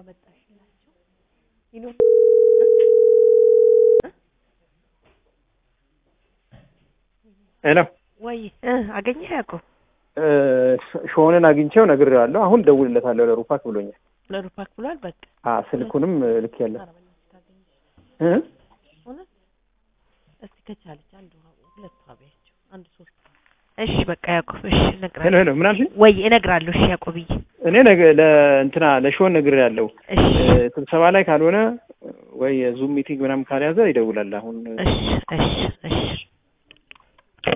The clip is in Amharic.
አመጣሽላቸው ይኖር ሄሎ ወይ እ አገኘህ ያዕቆብ ሾንን አግኝቼው ነግሬዋለሁ። አሁን ደውልለታለሁ ለሩፓክ ብሎኛል። ለሩፓክ ብሏል። በቃ አ ስልኩንም ልክ ያለ ኧረ በእናትህ ታገኘሽ እ እውነት እስቲ ከቻለች አንዱ ሁለት አብያቸው አንድ ሶስት እሺ በቃ ያዕቆብ እሺ ሄሎ እነግራለሁ ሄሎ ምን አልሽኝ? ወይ እነግራለሁ እሺ ያዕቆብዬ እኔ ነገ ለእንትና ለሾን ነግሬያለሁ። እሺ ስብሰባ ላይ ካልሆነ ወይ የዙም ሚቲንግ ምናምን ካልያዘ ይደውላል። አሁን እሺ እሺ እሺ